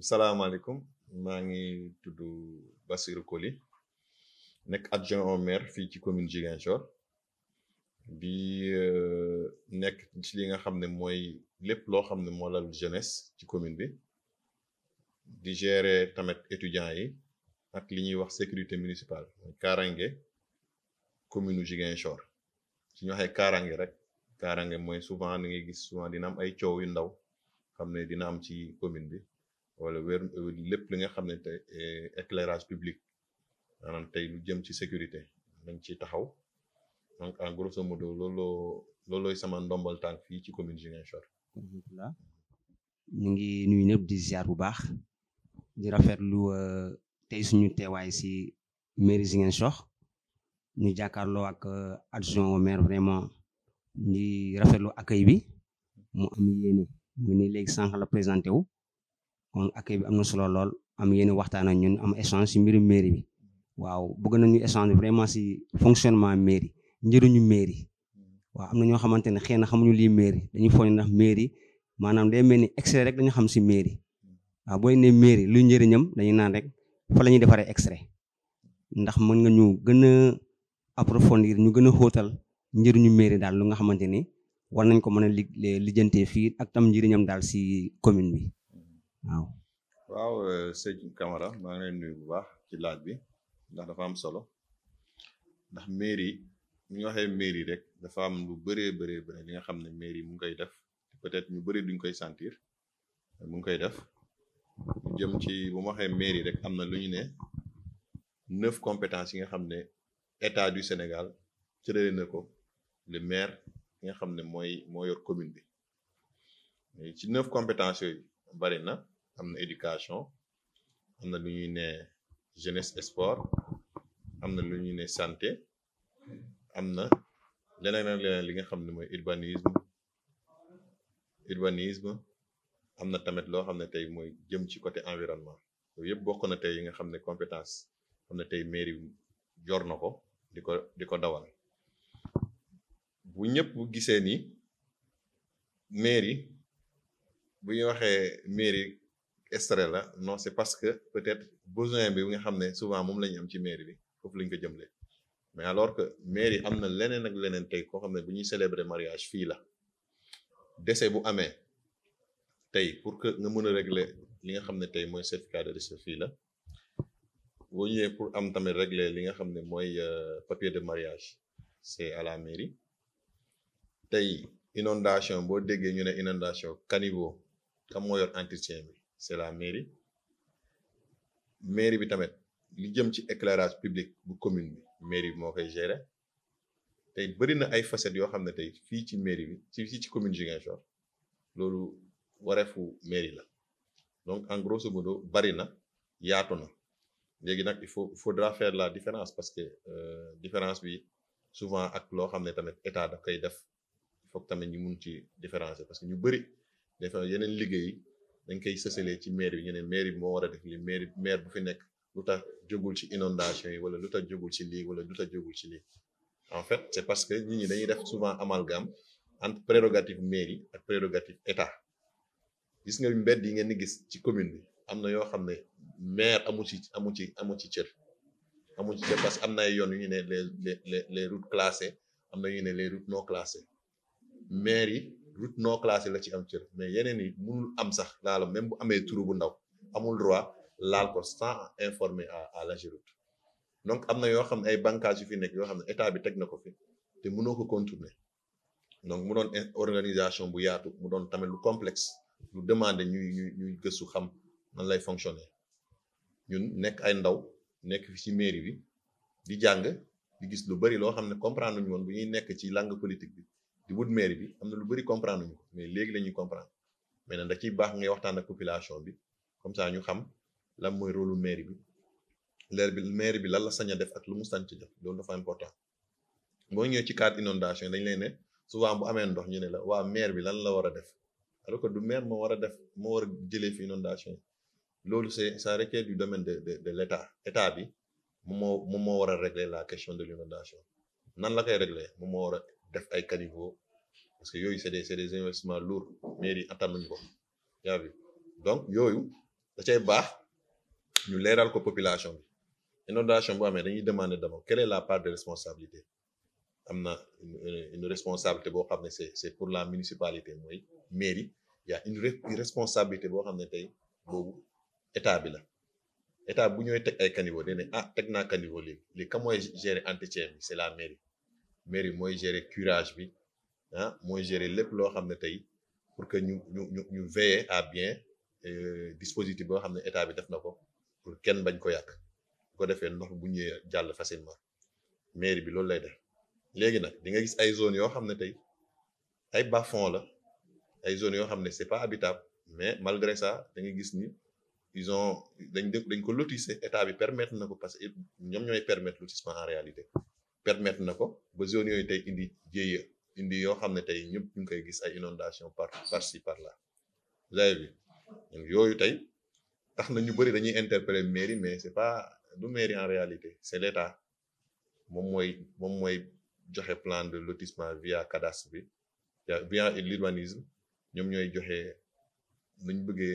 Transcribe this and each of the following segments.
salaamaaleykum maa ngi tudd Bassirou Koli nekk adjoint au maire fii ci commune Ziguinchor di nekk ci li nga xam ne mooy lépp loo xam ne moo lal jeunesse ci commune bi di gérer tamit étudiants yi ak li ñuy wax sécurité municipale mooy kaaraange commune Ziguinchor su ñu waxee kaaraange rek kaaraange mooy souvent da ngay gis souvent dina am ay coow yu ndaw xam ne dina am ci commune bi wala wér lépp li nga xam ne tey éclairage public maanaam tey lu jëm ci sécurité dañ ci taxaw donc en grosso modo looloo loolooy sama ndombal tànk fii ci commune Ziguinchor. alhamdulilah ñu ngi nuyu ñëpp di ziar bu baax di rafetlu tey suñu teewaay si mairie Ziguinchor ñu jàkkaarloo ak adjoint au maire vraiment di rafetlu accueil bi mu am yéene mu ni léegi sànq la présenté wu kon accueil bi am na solo lool am yéene waxtaan ak ñun am échange si mbirum mairie bi waaw bëgg nañu échange vraiment si fonctionnement mairie njëriñu mairie waaw am na ñoo xamante ne xëy na xamuñu lii mairie dañuy foog ndax mairie maanaam day mel ni extrait rek dañu xam si mairie waaw booy ne mairie luy njëriñam dañuy naan rek fa la ñuy defaree extrait ndax mën nga ñu gën a approfondir ñu gën a xóotal njëriñu mairie daal lu nga xamante ni war nañ ko mën a li lijjantee fii ak tam njëriñam daal si commune bi waaw. waaw sëñ Camara maa ngi lay nuyu bu baax ci laaj bi ndax dafa am solo ndax mairie bu ñu waxee mairie rek dafa am lu bëree bëree bëri li nga xam ne mairie mu ngi koy def peut-être ñu bëri duñ koy sentir mu ngi koy def lu jëm ci bu ma waxee mairie rek am na lu ñu ne neuf compétences yi nga xam ne état du Sénégal cërale na ko le maire yi nga xam ne mooy moo yor commune bi ci neuf compétences yooyu bari na am na éducation am na lu ñuy ne jeunesse et sport am na lu ñuy ne santé am na leneen ak leneen li nga xam ne mooy urbanisme urbanisme am na tamit loo xam ne tey mooy jëm ci côté environnement yooyu yëpp bokk na tey yi nga xam ne compétence xam ne tey mairie jor na ko di ko di ko dawal bu ñëpp gisee ni mairie bu ñu waxee mairie extrait la non c'est parce que peut-être besoin bi nga xam ne souvent moom la ñu am ci mairie bi foofu lañ ko jëmle mais alors que mairie am na leneen ak leneen tey koo xam ne bu ñuy célébrer mariage fii la décès bu amee tey pour que nga mën a régler li nga xam ne tey mooy certificat de décès fii la boo ñëwee pour am tamit régler li nga xam ne mooy papier de mariage c'est à la mairie tey inondation boo déggee ñu ne inondation caniveau kam moo yor entretien bi c'est la mairie mairie bi tamit li jëm ci éclairage public bu commune bi mairie bi moo koy gérer tey bëri na ay facettes yoo xam ne tey fii ci mairie bi ci fii ci commune Ziguinchor loolu wareefu mairie la donc en grosso modo bari na yaatu na léegi nag il faut il faudra faire la différence parce que différence bi souvent ak loo xam ne tamit état da koy def il faut tamit ñu mun ci différencier parce que ñu bëri des fois yeneen liggéey dañ koy sësalee ci maire bi ñu ne maire bi moo war a def li maire maire bu fi nekk lu tax jógul ci inondation yi wala lu tax jógul ci lii wala lu tax jógul ci lii en fait c'est parce que nit ñi dañuy def souvent amalgame entre prérogative mairie ak prérogative état gis nga mbedd yi ngeen di gis ci commune bi am na yoo xam ne maire amu ci amu ci amu ci cër amu ci cër parce que am na ay yoon yu ñu ne les les les routes classées am na ñu ne les routes non classées maire yi route non classée la ci am cër mais yeneen yi mënul am sax laala même bu amee turu bu ndaw amul droit laal ko sans informer à à l'AGEROUTE donc am na yoo xam ne ay bànqaas yu fi nekk yoo xam ne état bi teg na ko fi te mënoo ko contourner donc mu doon organisation bu yaatu mu doon tamit lu complexe lu demander ñuy ñuy ñuy gëstu xam nan lay fonctionner ñun nekk ay ndaw nekk fi ci mairie bi di jàng di gis lu bari loo xam ne comprendre ñu woon bu ñuy nekk ci langue politique bi di wut mairie bi am na lu bari comprendre ñu ko mais léegi la ñuy comprendre mais nag da ciy baax ngay waxtaan ak population bi comme ça ñu xam lan mooy rôle mairie bi leer bi mairie bi lan la sañ a def ak lu mu sañ ci def loolu dafa important boo ñëwee ci cadre inondation dañ lay ne souvent bu amee ndox ñu ne la waa maire bi lan la war a def alors que du maire moo war a def moo war a jëlee fi inondation yi loolu c'est ça requiert du domaine de de de l'état état bi moom moo moom moo war a régler la question de l'inondation nan la koy régler moom moo war a def ay caniveaux parce que yooyu c'est des c'est des investissements lourds mairie attanuñ ko yaa bi donc yooyu da cay baax ñu leeral ko population bi inondation bu amee dañuy demander d'abord quelle est la part de responsabilité am na une responsabilité boo xam ne c'est c'est pour la municipalité mooy mairie y a une responsabilité boo xam ne tey boobu état bi la état bu ñooy teg ay caniveau dañ ne ah teg naa caniveau léegi léegi ka mooy gérer entretien bi c'est la mairie mairie mooy gérer curage bi ah mooy gérer lépp loo xam ne tey pour que ñu ñu ñu ñu veiller à bien dispositif boo xam ne état bi def na ko pour kenn bañ ko yàq bu ko defee ndox bu ñëwee jàll facilement mairie bi loolu lay def léegi nag di nga gis ay zones yoo xam ne tey ay bas-fonds la ay zones yoo xam ne c'est pas habitable mais malgré ça da nga gis ni ils ont dañ dañ ko lotisser état bi permettre na ko parce que ñoom ñooy permettre lotissement en réalité permettre na ko ba zones yooyu tey indi jéeya indi yoo xam ne tey ñëpp ñu ngi koy gis ay inondations par par ci par là vous avez vu donc yooyu tey tax na ñu bëri dañuy interpeller mairie mais c'est pas du mairie en réalité c'est l'état moom mooy moom mooy joxe plan de lotissement via cadastre bi via l'urbanisme ñoom ñooy joxe nuñ bëggee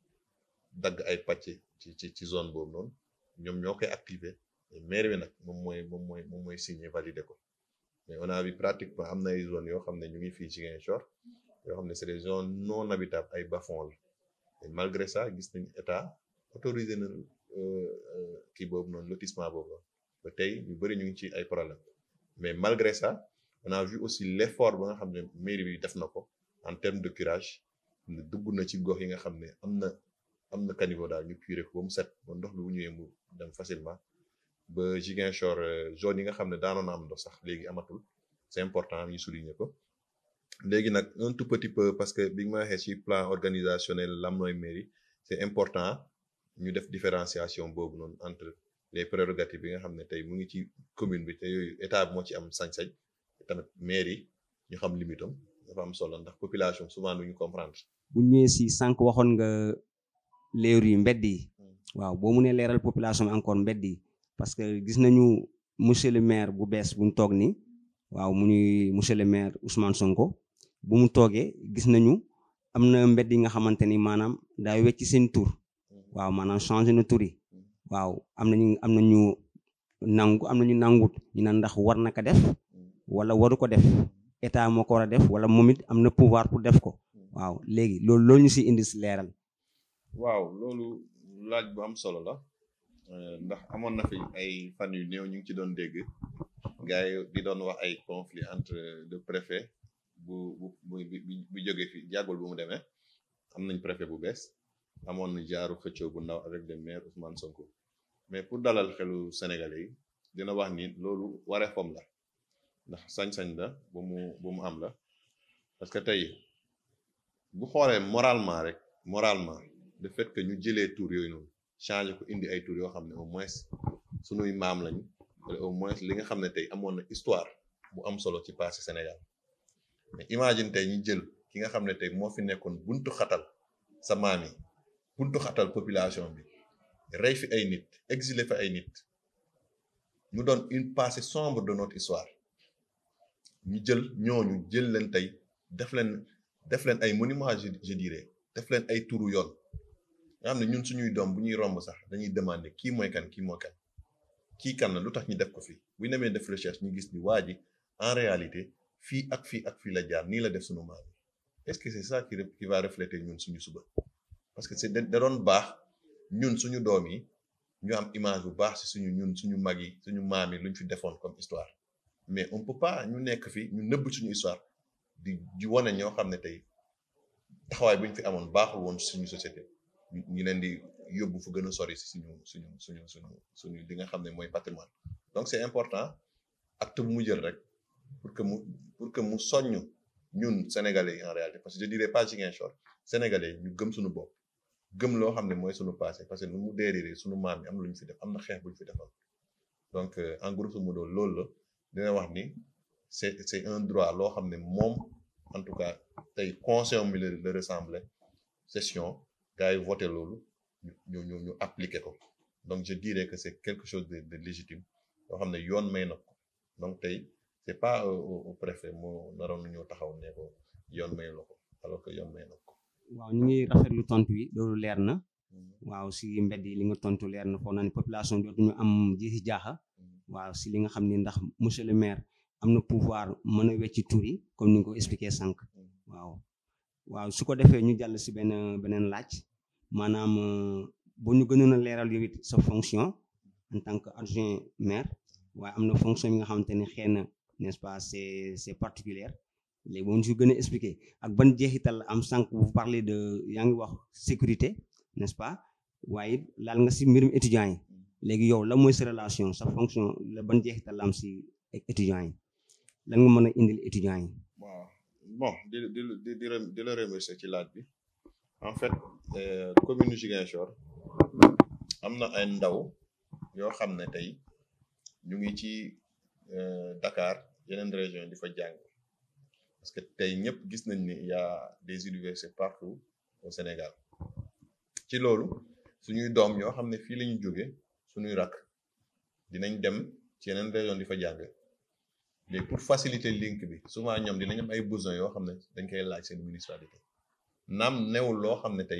dagg ay pàcc ci ci ci zone boobu noonu ñoom ñoo koy activer mairie bi nag moom mooy moom mooy moom mooy signer valider ko mais on a vu pratiquement am na ay zones yoo xam ne ñu ngi fii Ziguinchor yoo xam ne c'est des zones non habitables ay bas-fonds la et malgré ça gis nañ état autorisé na kii boobu noonu lotissement boobu noonu ba tey ñu bëri ñu ngi ci ay problème mais malgré ça on a vu aussi l'effort ba nga xam ne mairie bi def na ko en termes de curage dugg na ci gox yi nga xam ne am na am na caniveau daal ñu curé ko ba mu set ba ndox bi bu ñëwee mu dem facilement ba Ziguinchor zone yi nga xam ne daanoon na am ndox sax léegi amatul c'est important ñu souligner ko léegi nag un tout petit peu parce que bi ma waxee ci plan organisationnel lam nooy mairie c'est important ñu def différenciation boobu noonu entre les prérogatives bi nga xam ne tey mu ngi ci commune bi te yooyu état bi moo ci am sañ-sañ tamit mairie ñu xam limitam dafa am solo ndax population souvent duñu comprendre. bu ñëwee si sànq waxoon nga leer yi mbedd yi waaw boo mënee leeral population bi encore mbedd yi parce que gis nañu monsieur le maire bu bees bu mu toog nii waaw mu ñuy monsieur le maire Ousmane Sonko bu mu toogee gis nañu am na mbedd yi nga xamante ni maanaam daa wecc seen tur waaw maanaam changé na tur yi waaw am nañu am nañu nangu am nañu nangut ñu ne ndax war na ko def wala waru ko def état moo ko war a def wala moom it am na pouvoir pour def ko waaw léegi loolu loolu ñu si indi si leeral. waaw loolu laaj bu am solo la ndax amoon na fi ay fan yu néew ñu ngi ci doon dégg gars yi di doon wax ay conflit entre le préfet bu bu bu bu jógee fi jàggul bu mu demee am nañ préfet bu bees amoon na jaaru xëccoo bu ndaw avec le maire Ousmane Sonko mais pour dalal xelu Sénégalais yi dina wax ni loolu wareefam la ndax sañ-sañ la bu mu bu mu am la parce que tey bu xoolee moralement rek moralement le fait que ñu jëlee tur yooyu noonu changer ko indi ay tur yoo xam ne au moins sunuy maam lañu wala au moins li nga xam ne tey amoon na histoire bu am solo ci passé Sénégal mais imagine tey ñu jël ki nga xam ne tey moo fi nekkoon buntu xatal sa maam yi buntu xatal population bi rey fi ay nit exilé fi ay nit mu doon une passé sombre de notre histoire ñu jël ñooñu jël leen tey def leen def leen ay monuments je je dirais def leen ay turu yoon nga xam ne ñun suñuy doom bu ñuy romb sax dañuy demander kii mooy kan kii mooy kan kii kan la lu tax ñu def ko fii bu ñu demee def recherche ñu gis ni waa ji en réalité fii ak fii ak fii la jaar nii la def suñu maam est-ce que c'est ça qui qui va refléter ñun suñu suba parce que c'est da doon baax ñun suñu doom yi ñu am image bu baax ci suñu ñun suñu mag yi suñu maam yi lu ñu fi defoon comme histoire mais on peut pas ñu nekk fi ñu nëbb suñu histoire di di wane ñoo xam ne tey taxawaay bu ñu fi amoon baaxul woon suñu société ñu leen di yóbbu fu gën a sori si suñu suñu suñu suñu suñu li nga xam ne mooy patrimoine donc c'est important acte bu mu jël rek pour que mu pour que mu soññ ñun sénégalais yi en réalité parce que je dirais pas Ziguinchor sénégalais ñu gëm suñu bopp gëm loo xam ne mooy suñu passé parce que nu mu dériree suñu maam yi am lu ñu fi def am na xeex bu ñu fi defal donc en grosso modo loolu la dina wax ni c'est c'est un droit loo xam ne moom en tout cas tey conseil mi la la ressemble session gars yi voté loolu ñu ñu ñu appliqué ko donc je dirais que c'est quelque chose de de légitime loo xam ne yoon may na ko donc tey c'est pas au préfet moo naroon ñëw taxaw ne ko yoon may la ko alors que yoon may na ko. waaw ñu ngi rafetlu tontu yi loolu leer na waaw si mbedd yi li nga tontu leer na foog naa ne population dootuñu am jiixi jaaxa waaw si li nga xam ne ndax monsieur le maire am na pouvoir mën a wecci tur yi comme ni nga ko expliqué sànq waaw waaw su ko defee ñu jàll si benn beneen laaj maanaam bu ñu gënoon a leeral yow it sa fonction en tant que adjoint maire waaye am na fonction yi nga xamante ne xëy na n'est-ce pas c'est c'est particulière léegi boo ñu si gën a expliqué ak ban jeexital am sànq vous parlez de yaa ngi wax sécurité n'est-ce pas waaye it laal nga si mbirum étudiants yi léegi yow la mooy sa relation sa fonction la ban jeexital la am si étudiants yi lan nga mën a indil étudiants yi. waaw bon di di di di di la remercier ci laaj bi en fait commune Ziguinchor am na ay ndaw yoo xam ne tey ñu ngi ci Dakar yeneen région di fa jàng parce que tey ñëpp gis nañ ni y a des universités partout au Sénégal ci loolu suñuy doom yoo xam ne fii la ñu jóge suñuy rakk dinañ dem ci yeneen région di fa jàng léegi pour faciliter link bi souvent ñoom dinañ am ay besoins yoo xam ne dañ koy laaj seen municipalité naam newul loo xam ne tey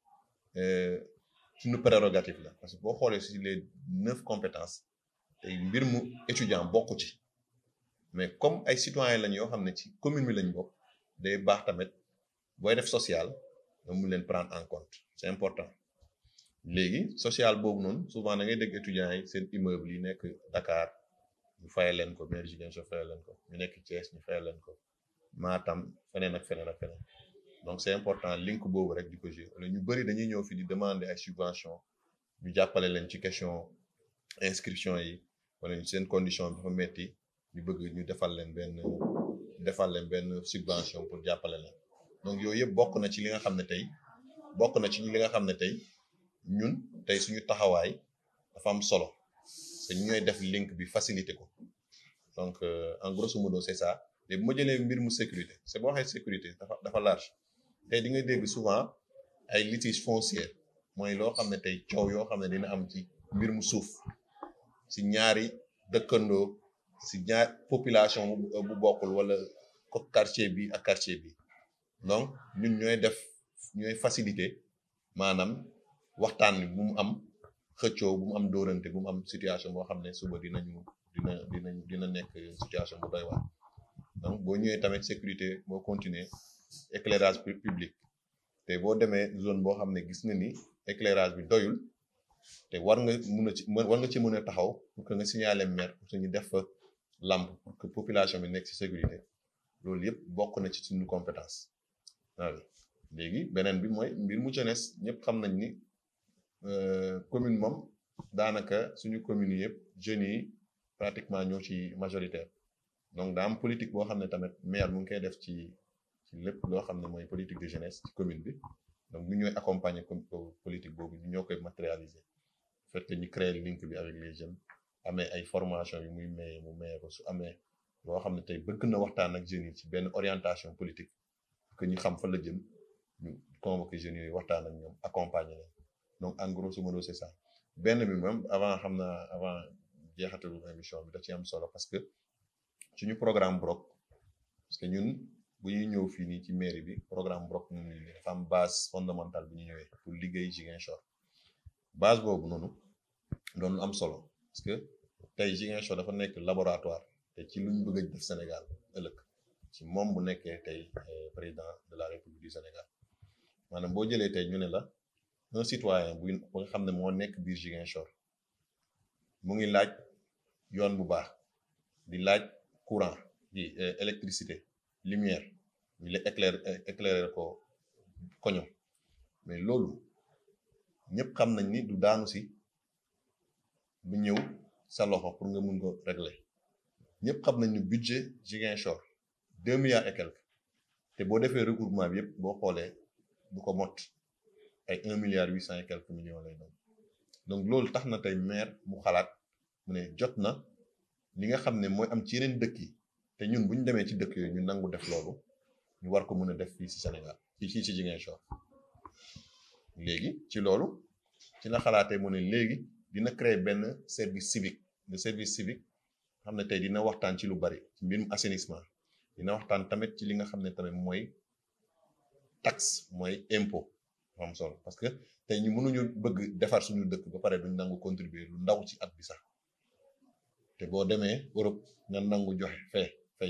suñu prérogative la parce que boo xoolee si les neuf compétences tey mbir mu étudiant bokku ci mais comme ay citoyens lañ yoo xam ne ci commune bi lañ bokk day baax tamit booy def social nga mun leen prendre en compte c'est important léegi social boobu noonu souvent da ngay dégg étudiants yi seen immeuble yi nekk Dakar ñu fayal leen ko maire Ziguinchor fayal leen ko ñu nekk Thiès ñu fayal leen ko Matam feneen ak feneen ak feneen donc c'est important link boobu rek di ko jouer wala ñu bëri dañuy ñëw fi di demander ay subvention ñu jàppale leen ci question inscription yi wala seen condition dafa metti ñu bëgg ñu defal leen benn defal leen benn subvention pour jàppale leen donc yooyu yëpp bokk na ci li nga xam ne tey bokk na ci li nga xam ne tey ñun tey suñu taxawaay dafa am solo te ñu ñooy def link bi facilité ko donc en grosso modo c'est ça léegi bu ma jëlee mbir mu sécurité c'est boo waxee sécurité dafa dafa large tey di nga dégg souvent ay litiges fonciers mooy loo xam ne tey coow yoo xam ne dina am ci mbir mu suuf si ñaari dëkkandoo si ñaar population bu bokkul wala ko quartier bi ak quartier bi donc ñun ñooy def ñooy faciliter maanaam waxtaan bi bu mu am xëccoo bu mu am dóorante bu mu am situation boo xam ne suba dinañu dina dina dina nekk situation bu doy waar donc boo ñëwee tamit sécurité boo continuer éclairage public te boo demee zone boo xam ne gis nga ni éclairage bi doyul te war nga mun a ci war nga ci mën a taxaw pour que nga signaler maire pour que ñu def fa lampe pour que population bi nekk ci sécurité loolu yëpp bokk na ci suñu compétence waaw léegi beneen bi mooy mbir mu jeunesse ñëpp xam nañ ni commune moom daanaka suñu commune yi yëpp jeunes yi pratiquement ñoo ci majoritaire donc daa am politique boo xam ne tamit maire mu ngi koy def ci ci lépp loo xam ne mooy politique de jeunesse ci commune bi donc ñu ñooy accompagner comme politique boobu ñu ñoo koy matérialiser fekk ñu créer link bi avec les jeunes amee ay formation yu muy maye mu maye ko su amee loo xam ne tey bëgg na waxtaan ak jeunes yi ci benn orientation politique que ñu xam fa la jëm ñu convoquer jeunes yooyu waxtaan ak ñoom accompagner leen donc en grosso modo c'est ça benn bi moom avant xam naa avant jeexatalu émission bi da ci am solo parce que suñu programme BROC parce que ñun bu ñuy ñëw fii nii ci mairie bi programme BROC moom la dafa am base fondamentale bu ñu ñëwee pour liggéey Ziguinchor base boobu noonu doon lu am solo parce que tey Ziguinchor dafa nekk laboratoire te ci luñ bëgg a def Sénégal ëllëg ci moom bu nekkee tey président de la République du Sénégal maanaam boo jëlee tey ñu ne la un citoyen bu nga xam ne moo nekk biir Ziguinchor mu ngi laaj yoon bu baax di laaj courant di électricité lumière ñu la éclaire éclairer ko koño mais loolu ñëpp xam nañ ni du daanu si bu ñëw sa loxo pour nga mun ko régler ñëpp xam nañ ni budget Ziguinchor deux milliards et quelques te boo defee regroupement bi yëpp boo xoolee du ko mot ay un milliard huit cent et quelques millions lay doon donc loolu tax na tey maire mu xalaat mu ne jot na li nga xam ne mooy am ci yeneen dëkk yi te ñun bu ñu demee ci dëkk yooyu ñu nangu def loolu ñu war ko mën a def fii ci Sénégal fii fii ci Ziguinchor léegi ci loolu ci la xalaatee mu ne léegi dina créer benn service civique de service civique xam ne tey dina waxtaan ci lu bari ci mbirum assainissement dina waxtaan tamit ci li nga xam ne tamit mooy taxe mooy impôt am solo parce que te ñu mënuñu bëgg defar suñu dëkk ba pare duñ nangu contribuer lu ndaw ci at bi sax te boo demee Europe nga nangu joxe fee fay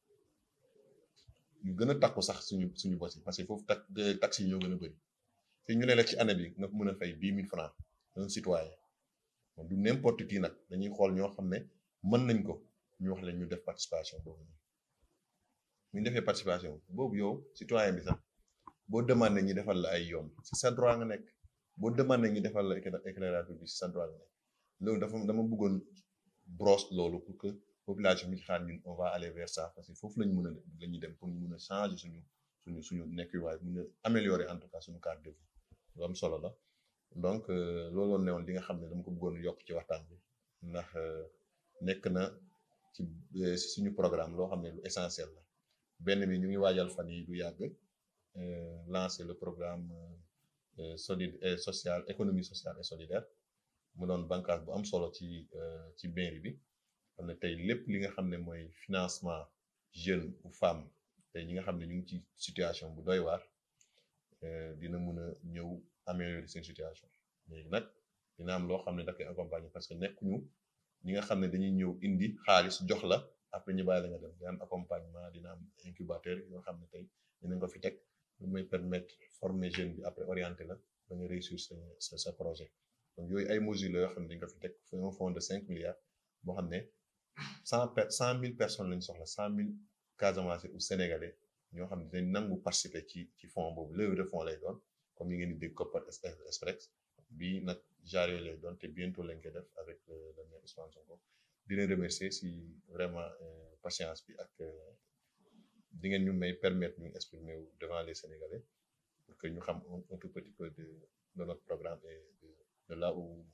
ñu gën a takku sax suñu suñu bos yi parce que foofu tax taxes yi ñoo gën a bëri te ñu ne la ci année bi nga mën a fay dix mille francs un citoyen bon du n'importe qui nag dañuy xool ñoo xam ne mën nañ ko ñu wax leen ñu def participation boobu ñu defee participation boobu yow citoyen bi sax boo demandé ñi defal la ay yoon ci sa droit nga nekk boo demandé ñi defal la éclairage public ci sa droit nga nekk loolu dafa dama bëggoon brosse loolu pour que population bi xaar ñun on va aller vers ça parce que foofu lañ mën a la ñuy dem pour ñu mën a changer suñu suñu suñu nekkuwaay mën a améliorer en tout cas suñu cadre de vie lu am solo la donc looloo newoon li nga xam ne dama ko bëggoon yokk ci waxtaan bi ndax nekk na ci suñu programme loo xam ne lu essentiel la benn bi ñu ngi waajal fan yi du yàgg lancer le programme solide et social économie sociale et solidaire mu doon bànqaas bu am solo ci ci mairie bi xam ne tey lépp li nga xam ne mooy financement jeune ou femme tey ñi nga xam ne ñu ngi ci situation bu doy waar dina mun a ñëw améliorer seen situation léegi nag dina am loo xam ne da koy accompagner parce que nekkuñu ñi nga xam ne dañuy ñëw indi xaalis jox la après ñu bàyyi la nga dem dina am accompagnement dina am incubateur yoo xam ne tey dinañ ko fi teg lu may permettre former jeune bi après orienter la ba nga réussir sa sa projet donc yooyu ay mesures la yoo xam ne dañ ko fi teg un fonds de cinq milliards boo xam ne cent per cent mille personnes lañ soxla cent mille Casamance ou Sénégalais ñoo xam ne dañ nangu participer ci ci fonds boobu levée de fonds lay doon comme yi ngeen di dégg Kopar Express bii nag genre yooyu lay doon te bientôt lañ koy def avec le maire Ousmane Sonko di leen remercier si vraiment patience bi ak di ngeen ñu may permettre ñu exprimer wu devant les Sénégalais pour que ñu xam un tout petit peu de de notre programme et de de là où